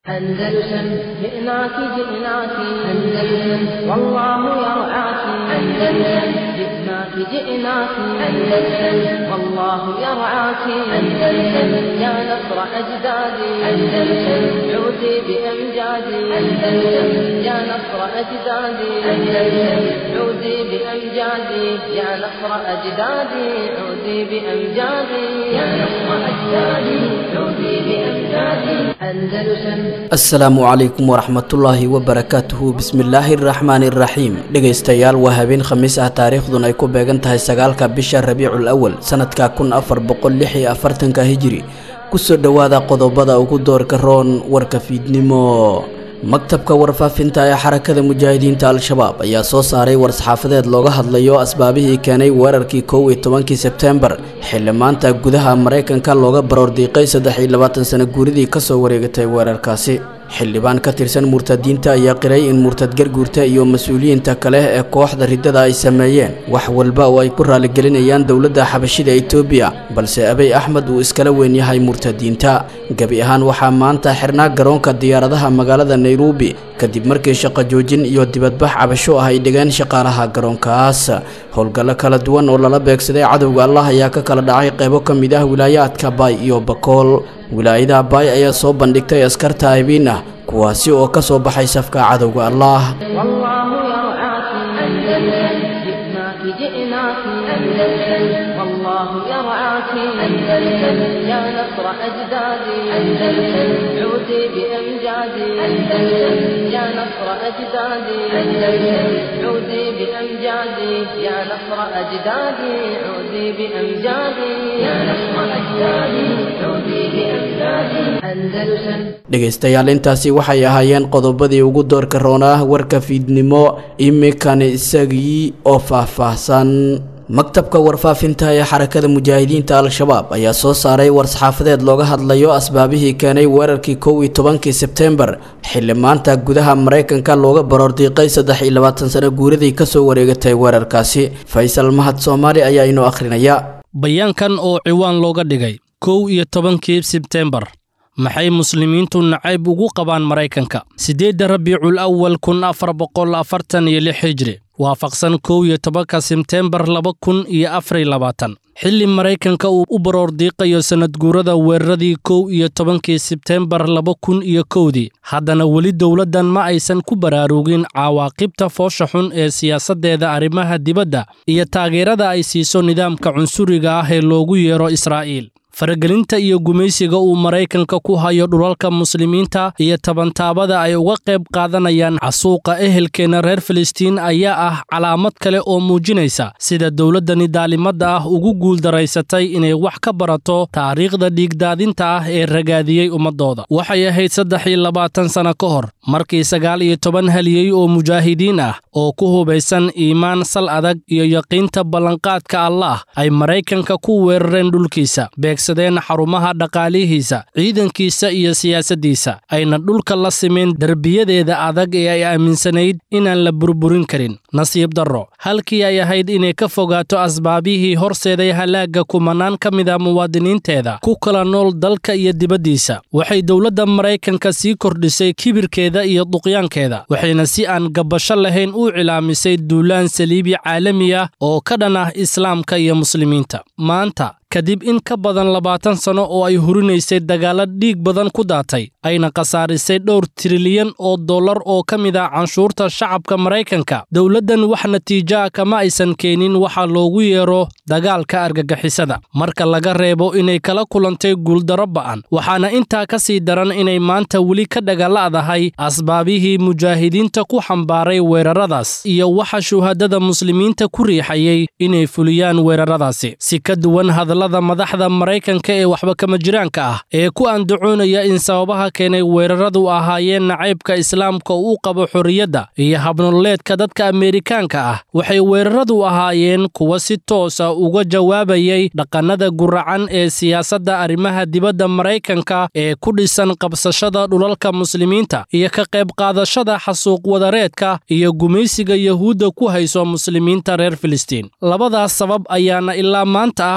أندلسن جئناك جئناك أندلسن والله يرعاك أندلسن جئناك جئناك أندلسن والله يرعاك أندلسن يا نصر أجدادي أندلسن عودي بأمجادي أندلسن يا نصر أجدادي أندلسن عودي بأمجادي يا نصر أجدادي عودي بأمجادي يا نصر أجدادي عودي بأمجادي أندلسن asalaamu calaykum waraxmatullaahi wabarakaatuhu bismillaahi araxmaani iraxiim dhegaystayaal waa habeen khamiis ah taariikhdun ay ku beegan tahay sagaalka bisha rabiicul awal sanadka kun afar boqol lix iyo afartanka hijiri kusoo dhowaada qodobada ugu doorka roon warka fiidnimo maktabka warfaafinta ee xarakada mujaahidiinta al-shabaab ayaa soo saaray war-saxaafadeed looga hadlayo asbaabihii keenay weerarkii kow iyo tobankii sebteembar xilli maanta gudaha maraykanka looga baroordiiqay saddex iyo labaatan sano guuridii kasoo wareegatay weerarkaasi xildhibaan ka tirsan murtadiinta ayaa qiray in murtad garguurta iyo mas-uuliyiinta kale ee kooxda riddada ay sameeyeen wax walba oo ay ku raaligelinayaan dowladda xabashida etoobiya balse abey axmed uu iskala weyn yahay murtadiinta gebi ahaan waxaa maanta xirnaa garoonka diyaaradaha magaalada nairobi kadib markii shaqo joojin iyo dibadbax cabasho ah ay dhigeen shaqaalaha garoonkaas howlgallo kala duwan oo lala beegsaday cadowga allah ayaa ka kala dhacay qeybo ka mid ah wilaayaadka baay iyo bakool wilaayada baay ayaa soo bandhigtay askarta aybiin ah kuwaasi oo ka soo baxay safka cadowga allah والله يرعاك أندلسن جئناك جئناك أندلسن والله يرعاك أندلسن يا نصر أجدادي أندلسن عودي بأمجادي أندلسن يا نصر أجدادي أندلسن عودي بأمجادي يا نصر أجدادي عودي بأمجادي يا نصر أجدادي عودي بأمجادي أندلسن dhegaystayaal intaasi waxay ahaayeen qodobadii ugu doorka roonaa warka fiidnimo iminkana isagii oo faahfaahsan maktabka warfaafinta ee xarakada mujaahidiinta al-shabaab ayaa soo saaray war-saxaafadeed looga hadlayo asbaabihii keenay weerarkii kow iyo tobankii sebteembar xilli maanta gudaha maraykanka looga baroordiiqay saddex iyo labaatan sano guuridii kasoo wareegatay weerarkaasi faysal mahad soomaali ayaa inoo akhrinaya bayaankan oo ciwaan looga dhigay kow iyo tobankii sebteembar maxay muslimiintu nacayb ugu qabaan maraykanka siddeedda rabiicul awal kun afar boqol afartan iyo lix hijri waafaqsan kow iyo tobanka sebteembar laba kun iyo afar iyo labaatan xilli maraykanka uu u baroordiiqayo sannadguurada weeraradii kow iyo tobankii sebteembar laba kun iyo kowdii haddana weli dowladdan ma aysan ku baraarugin cawaaqibta foosha xun ee siyaasaddeeda arrimaha dibadda iyo taageerada ay siiso nidaamka cunsuriga ah ee loogu yeero israa'iil faragelinta iyo gumaysiga uu maraykanka ku hayo dhulalka muslimiinta iyo tabantaabada ay uga qayb qaadanayaan casuuqa ehelkeenna reer filistiin ayaa ah calaamad kale oo muujinaysa sida dowladdani daalimadda ah ugu guuldaraysatay inay wax ka barato taariikhda dhiigdaadinta ah ee ragaadiyey ummaddooda waxay ahayd saddex iyo labaatan sanno ka hor markii sagaal iyo toban haliyey oo mujaahidiin ah oo ku hubaysan iimaan sal adag iyo yaqiinta ballanqaadka allaah ay maraykanka ku weerareen dhulkiisa deen xarumaha dhaqaalihiisa ciidankiisa iyo siyaasaddiisa ayna dhulka la simeen derbiyadeeda adag ee ay aaminsanayd inaan la burburin karin nasiib darro halkii ay ahayd inay ka fogaato asbaabihii horseeday halaagga kumanaan ka mid a muwaadiniinteeda ku kala nool dalka iyo dibaddiisa waxay dowladda maraykanka sii kordhisay kibirkeeda iyo duqyaankeeda waxayna si aan gabbasho lahayn u cilaamisay duulaan saliibi caalami ah oo ka dhan ah islaamka iyo muslimiinta maanta kadib in ka badan labaatan sanno oo ay hurinaysay dagaalla dhiig badan ku daatay ayna khasaarisay dhowr trilyan oo dollar oo ka mid ah canshuurta shacabka maraykanka dowladdan wax natiijoa kama aysan keenin waxa loogu yeero dagaalka argagixisada marka laga reebo inay kala kulantay guuldarro ba'an waxaana intaa ka sii daran inay maanta weli ka dhagaala'dahay asbaabihii mujaahidiinta ku xambaaray weeraradaas iyo waxa shuhadada muslimiinta ku riixayay inay fuliyaan weeraradaasi si ka duwan hadallada madaxda maraykanka ee waxba kama jiraanka ah ee ku andacoonaya in sababaha keenay weeraradu ahaayeen nacaybka islaamka uu qabo xorriyadda iyo habnololeedka dadka ameerikaanka ah waxay weeraradu ahaayeen kuwa si toosa uga jawaabayay dhaqannada guracan ee siyaasadda arrimaha dibadda maraykanka ee ku dhisan qabsashada dhulalka muslimiinta iyo ka qayb qaadashada xasuuq wadareedka iyo gumaysiga yahuudda ku hayso muslimiinta reer filistiin labadaas sabab ayaana ilaa maanta ah kuwa taagan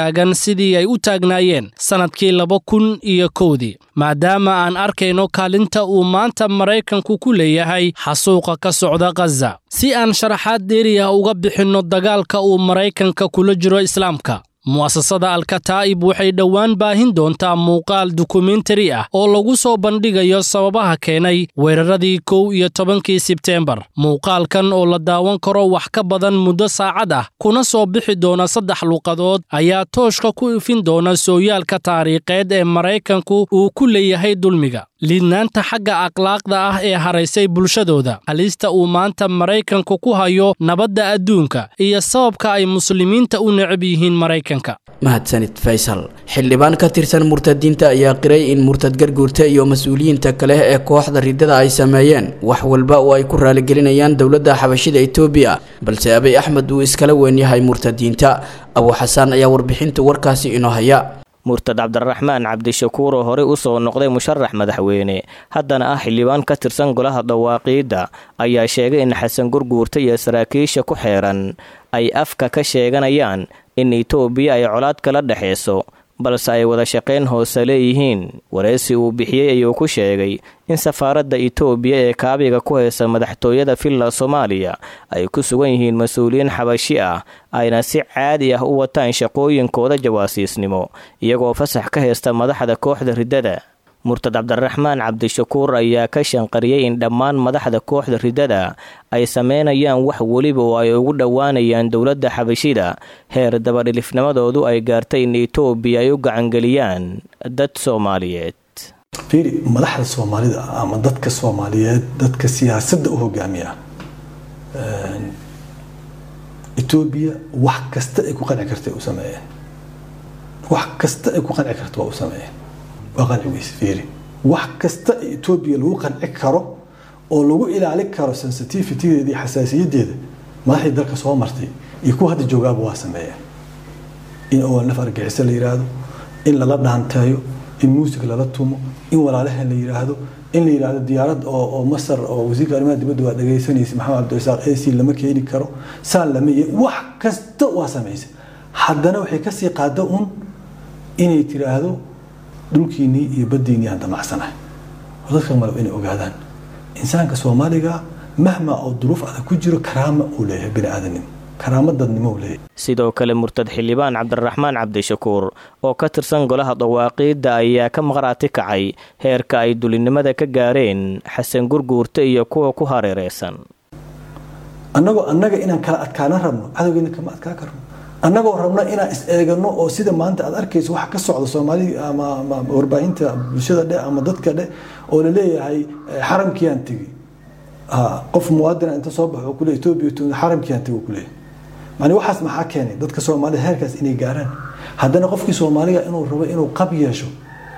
taagan sidii ay u taagnaayeen sannadkii laba kun iyo kowdii maadaama aan arkayno kaalinta uu maanta maraykanku ku leeyahay xasuuqa ka socda khaza si aan sharaxaad dheeriya uga bixinno dagaalka uu maraykanka kula jiro islaamka mu'asasada alkataa'ib waxay dhowaan baahin doontaa muuqaal dokumentari ah oo lagu soo bandhigayo sababaha keenay weeraradii kow iyo tobankii sebteembar muuqaalkan oo la daawan karo wax ka badan muddo saacad ah kuna soo bixi doona saddex luuqadood ayaa tooshka ku ifin doona sooyaalka taariikheed ee maraykanku uu ku leeyahay dulmiga liidnaanta xagga akhlaaqda ah ee haraysay bulshadooda halista uu maanta maraykanku ku hayo nabadda adduunka iyo sababka ay muslimiinta u necab yihiin maraykanka mahadsanid faysal xildhibaan ka tirsan murtadiinta ayaa qiray in murtad garguurta iyo mas-uuliyiinta kale ee kooxda ridada ay sameeyeen wax walba oo ay ku raaligelinayaan dowladda xabashida etoobiya balse abiy axmed uu iskala weyn yahay murtadiinta abuu xasaan ayaa warbixinta warkaasi inoo haya murtad cabdiraxmaan cabdishakuur oo horey u soo noqday musharax madaxweyne haddana ah xildhibaan ka tirsan golaha dawaaqiidda ayaa sheegay in xasan gurguurta iyo saraakiisha ku xeeran ay afka ka sheeganayaan in itoobiya ay colaad kala dhexayso balse ay wada shaqayn hoose leeyihiin wareysi uu bixiyey ayuu ku sheegay in safaaradda itoobiya ee kaabiga ku haysa madaxtooyada villa soomaaliya ay ku sugan yihiin mas-uuliyiin xabashi ah ayna si caadi ah u wataan shaqooyinkooda jawaasiisnimo iyagoo fasax ka haysta madaxda kooxda riddada murtad cabdiraxmaan cabdishakuur ayaa ka shanqariyey in dhammaan madaxda kooxda riddada ay sameynayaan wax weliba oo ay ugu dhowaanayaan dowladda xabashida heer dabadhilifnimadoodu ay gaartay in itoobiya ay u gacangeliyaan dad soomaaliyeed fiiri madaxda soomaalida ama dadka soomaaliyeed dadka siyaasadda u hogaamiya etoobiya wax kasta ay ku qanci karta u sameeyeen wax kasta ay ku qanci karta waa u sameeyeen waa qanci weyse fiiri wax kasta etoobiya lagu qanci karo oo lagu ilaali karo sensitivitydeeda iyo xasaasiyadeeda madaxdii dalka soo martay iyo kuwa hadda joogaaba waa sameeyeen in olnaf argaxiso la yiraahdo in lala dhaanteeyo in muusig lala tumo in walaalahan la yiraahdo in la yiraahdo diyaarad oo masar oo wasiirka arrimaha dibadda waa dhagaysanaysa maxamed cabdirasaaq ac lama keeni karo saan lama wax kasta waa samaysa haddana waxay kasii qaada un inay tiraahdo dhulkiinnii iyo baddiinnii aan damacsanahay dadka malab inay ogaadaan insaanka soomaaliga mahma oo duruuf adag ku jiro karaama uu leeyahay bini aadanimo karaama dadnimo uu leeyahay sidoo kale murtad xildhibaan cabdiraxmaan cabdishakuur oo ka tirsan golaha dawaaqiidda ayaa ka maqraati kacay heerka ay dulinimada ka gaareen xasan gurguurta iyo kuwa ku hareereysan annagoo annaga inaan kala adkaana rabno cadowgeena kama adkaa karno annagoo rabno inaan is eegano oo sida maanta aad arkayso waxa ka socda soomaali ama warbaahinta bulshada dhe ama dadka dhe oo laleeyahay xaramkiiaan tegi qof muwaadina inta soo baxo kule etoobiya xaramkiiaan tegi kuleeyahay mani waxaas maxaa keenay dadka soomaalida heerkaas inay gaaraan haddana qofkii soomaaliga inuu rabo inuu qab yeesho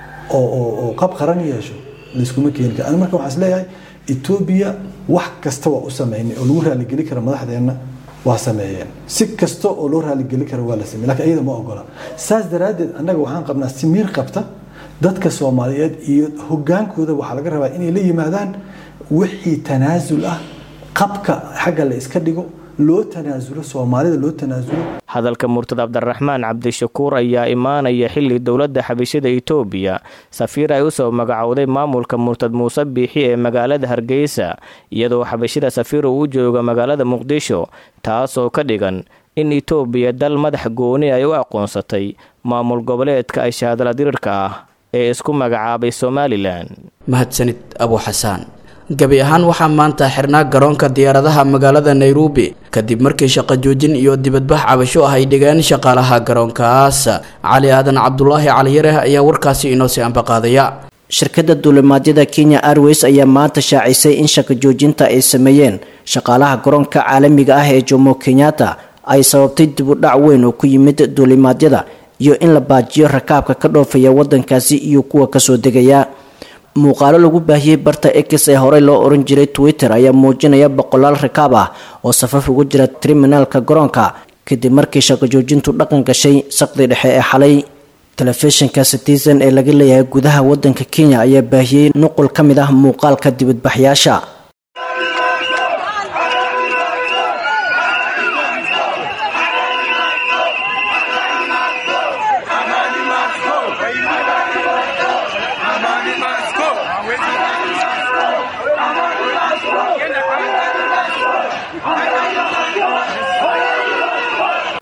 oo qab qaran yeesho layskuma keeni kara ani marka waxaan is leeyahay etoobiya wax kasta waa u sameynay oo lagu raaligeli kara madaxdeenna waa sameeyeen si kasta oo loo raaligeli kara waa la samey lakin iyada ma ogola saas daraaddeed annaga waxaan qabnaa si miir qabta dadka soomaaliyeed iyo hogaankooda waxaa laga rabaa inay la yimaadaan wixii tanaasul ah qabka xagga la iska dhigo loo tanaasulo soomaalida loo tanaasulo hadalka murtad cabdiraxmaan cabdishakuur ayaa imaanaya xilli dowladda xabashada itoobiya safiir ay usoo magacowday maamulka murtad muuse biixi ee magaalada hargeysa iyadoo xabashida safiir uu u jooga magaalada muqdisho taasoo ka dhigan in itoobiya dal madax gooni ay u aqoonsatay maamul goboleedka ashaadala dirirka ah ee isku magacaabay somalilan mahadsanid abuu xasaan gebi ahaan waxaa maanta xirnaa garoonka diyaaradaha magaalada nairobi kadib markii shaqo joojin iyo dibadbax cabasho ah ay dhigeen shaqaalaha garoonkaas cali aadan cabdulaahi caliyareh ayaa warkaasi inoo sii ambaqaadaya shirkadda duulimaadyada kenya airways ayaa maanta shaacisay in shaqo joojinta ay sameeyeen shaqaalaha garoonka caalamiga ah ee jomo kenyatta ay sababtay dib u dhac weyn oo ku yimid duulimaadyada iyo in la baajiyo rakaabka ka dhoofaya wadankaasi iyo kuwa kasoo degaya muuqaalo lagu baahiyey barta x ee horey loo oran jiray twitter ayaa muujinaya boqolaal rakaab ah oo safaf ugu jira triminaalka garoonka kadib markii shaqo joojintu dhaqan gashay saqdi dhexe ee xalay telefishinka citizen ee laga leeyahay gudaha wadanka kenya ayaa baahiyey nuqul ka mid ah muuqaalka dibadbaxyaasha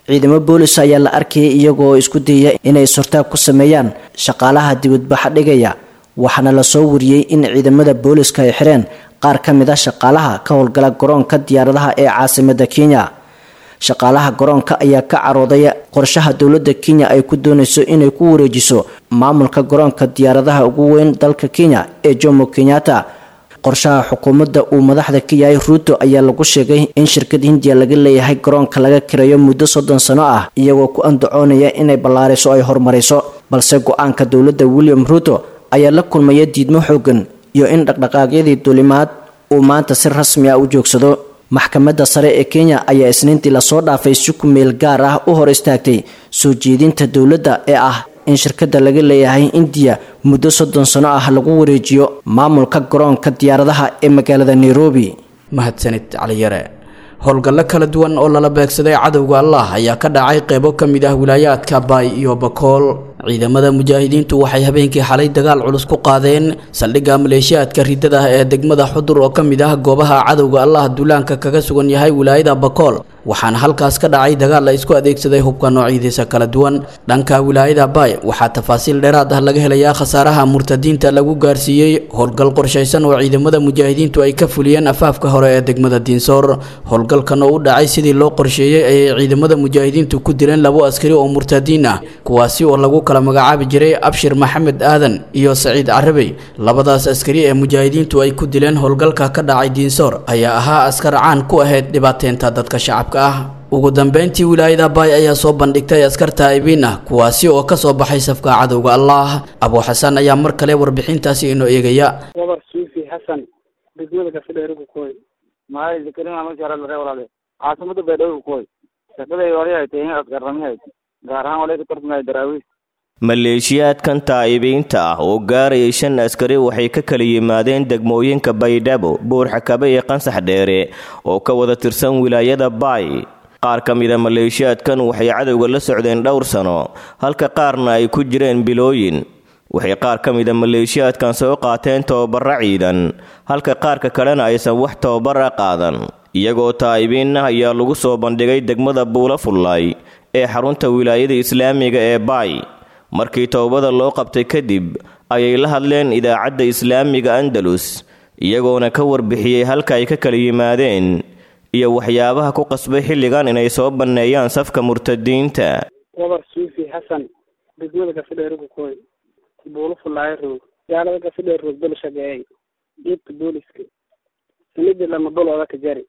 ciidamo boolis ayaa la arkayay iyagoo isku dayaya inay sortaab ku sameeyaan shaqaalaha dibadbaxa dhigaya waxaana lasoo wariyey in ciidamada booliska ay xireen qaar ka mid a shaqaalaha ka howlgala garoonka diyaaradaha ee caasimada kenya shaqaalaha garoonka ayaa ka carooday qorshaha dowladda kenya ay ku doonayso inay ku wareejiso maamulka garoonka diyaaradaha ugu weyn dalka kenya ee jomo kenyatta qorshaha xukuumadda uu madaxda ka yahay ruuto ayaa lagu sheegay in shirkad hindiya laga leeyahay garoonka laga kirayo muddo soddon sano ah iyagoo ku andacoonaya inay ballaariso ay horumarayso balse go-aanka dowladda william ruuto ayaa la kulmaya diidmo xoogan iyo in dhaqdhaqaaqyadii duulimaad uu maanta si rasmi ah u joogsado maxkamadda sare ee kenya ayaa isniintii lasoo dhaafay si ku meel gaar ah u hor istaagtay soo jeedinta dowladda ee ah in shirkadda laga leeyahay indiya muddo soddon sano ah lagu wareejiyo maamulka garoonka diyaaradaha ee magaalada nairobi mahadsanid caliyare howlgallo kala duwan oo lala beegsaday cadowga allah ayaa ka dhacay qeybo ka mid ah wilaayaadka baay iyo bakool ciidamada mujaahidiintu waxay habeenkii xalay dagaal culus ku qaadeen saldhigga maleeshiyaadka ridada ah ee degmada xudur oo ka mid ah goobaha cadowga allah duulaanka kaga sugan yahay wilaayada bakool waxaana halkaas ka dhacay dagaal la isku adeegsaday hubka noocyadiisa kala duwan dhanka wilaayada baay waxaa tafaasiil dheeraad ah laga helayaa khasaaraha murtadiinta lagu gaarsiiyey howlgal qorshaysan oo ciidamada mujaahidiintu ay ka fuliyeen afaafka hore ee degmada diinsoor howlgalkan oo u dhacay sidii loo qorsheeyey ayay ciidamada mujaahidiintu ku dileen labo askari oo murtadiin ah kuwaasi oo lagu kala magacaabi jiray abshir maxamed aadan iyo saciid carabey labadaas askari ee mujaahidiintu ay ku dileen howlgalka ka dhacay diinsoor ayaa ahaa askar caan ku ahayd dhibaateynta dadka shacabka ah ugu dambeyntii wilaayada baay ayaa soo bandhigtay askar taa'ibiin ah kuwaasi oo ka soo baxay safka cadowga allah abuu xasan ayaa mar kale warbixintaasi inoo eegaya gabar suufi xasan degmada kafidheerigu koy maay zakarin ama jaralare walaale caasimada baydhabo koy shaqaday hore ay tahay askarramihayd gaar ahaan walay ka tartamay daraawiis maleeshiyaadkan taa'ibiinta ah oo gaarayay shan askari waxay ka kala yimaadeen degmooyinka baydhabo buurxakabe iyo qansax dheere oo ka wada tirsan wilaayada baay qaar ka mida maleeshiyaadkan waxay cadowga la socdeen dhowr sano halka qaarna ay ku jireen bilooyin waxay qaar ka mida maleeshiyaadkan soo qaateen tababara ciidan halka qaarka kalena aysan wax tababara qaadan iyagoo taa'ibiin ah ayaa lagu soo bandhigay degmada buula fullaay ee xarunta wilaayada islaamiga ee baay markii towbada loo qabtay kadib ayay la hadleen idaacadda islaamiga andalus iyagoona ka warbixiyey halka ay ka kala yimaadeen iyo waxyaabaha ku qasbay xilligan inay soo banneeyaan safka murtadiinta gabar suufi xasan degmada kafidheerigu koy buulo fullaayo roog gaalada kafidheer roog bal shageeyay dhiibka booliska sanidii lama dulooda ka jari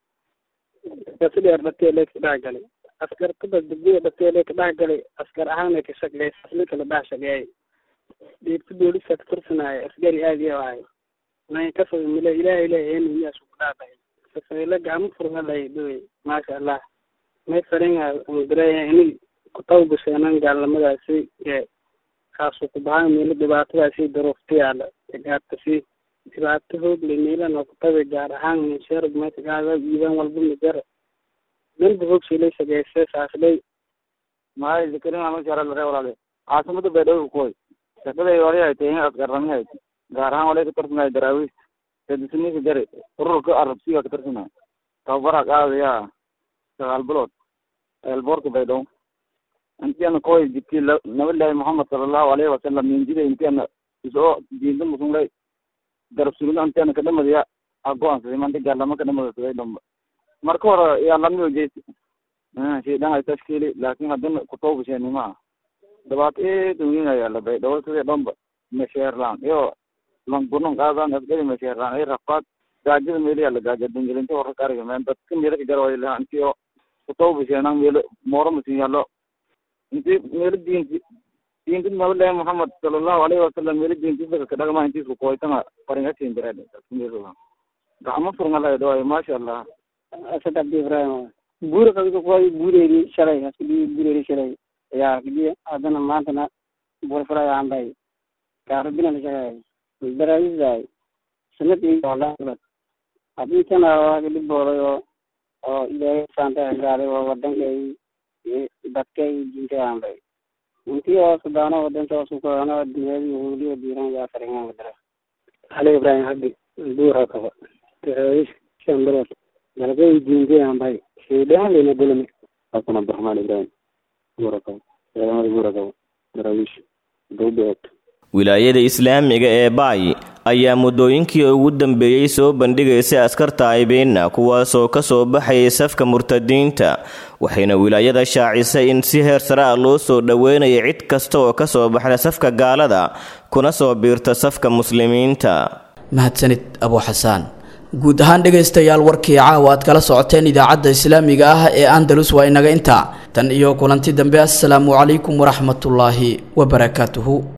kafidheer dhatee lee ka dhex galay askar kada degmada dhatee lee ka dhex galay askar ahaana ka shaqeey asli kala dhex shaqeeyay dhiibka booliska ka tirsanaayo askari aad iyo ahay may ka foga mile ilaahay leeyahay miyaas ku dhaafay safayla gacmo furgalay dhawey maasha allah may faringa umdareeya ini kutawbasheenan gaalnimadaasi ee kaasu ku bahaan meelo dhibaatadaasi daruufta yaala gaartasi dhibaato hoogle meelana kutabe gaar ahaan minsheerg meesagaaga iibaan walba mijara danba hoogshalay sageysay saaslay maay zakarin ama jaralare walaale caasimada baydhabo koy shaqaday hore ay tahay askarramihayd gaar ahaan walay ka tartamay daraawiis kadisniika jari ururka arabsiga ka tartamay tababara qaadaya sagaal bilood eelboorka baydhabo intiana koy jibti nabilahi muhamed salallahu alayhi wasalam minjida intiana isoo diinta musunlay garab sugida intiana kadhamadaya agoansaday mandi gaalama kadhamadasaday dhamba marka hore yaa lamiyo jeesi shaydan ay tashkiili laakin haddana kutawbasheenima dhibaato eed weyn ayaa la baydhabo sidii dhamba mesheerlaan iyo langunan qaadan asgari mesheerlaan ay rafaad gaajada meeliyaa la gaaja dungelinta hore kariga meen dadka meelo ka jarway lahaa intiyo kutawbasheenan meelo mooro masin yaallo inti meelo diinti diinti nabilahi muhamed salallahu alayhi wasalam meelo diintisaka kadhagma intiisku koytanga faringasin jireed gacmo furngalay dhawaay maasha allah asad abdi ibrahim buuri qabiga kuway buureeri shalay haskudii buureeri shalay yaa kidi haddana maantana buurfalay aanbay gaarabina la shaqeey daraawisay sanadii olaaad haddii tana waaga dhibooday oo oo ilaahay saanta gaaday oo wadankay dadkay diintay aanbay intii oo sudaano wadanka oo sukoano dunyadi huuliyo diiran yaa faringan wadara ali ibrahim habdi buura kaba daraawish shan bilood dalgay diintay aanbay shaydaan lena gulmi xasan abdiraxmaan ibrahim buuragaw ciidamada buuragaw daraawiish dowbeed wilaayada islaamiga ee baay ayaa muddooyinkii ugu dambeeyey soo bandhigaysay askarta aybeenna kuwaasoo ka soo baxayay safka murtadiinta waxayna wilaayada shaacisay in si heer sare ah loo soo dhoweynaya cid kasta oo ka soo baxda safka gaalada kuna soo biirta safka muslimiinta mahadsanid abu xasaan guud ahaan dhegaystayaal warkii caawa aad kala socoteen idaacadda islaamiga ah ee andalus waa inaga intaa tan iyo kulanti dambe assalaamu calaykum waraxmatullaahi wabarakaatuhu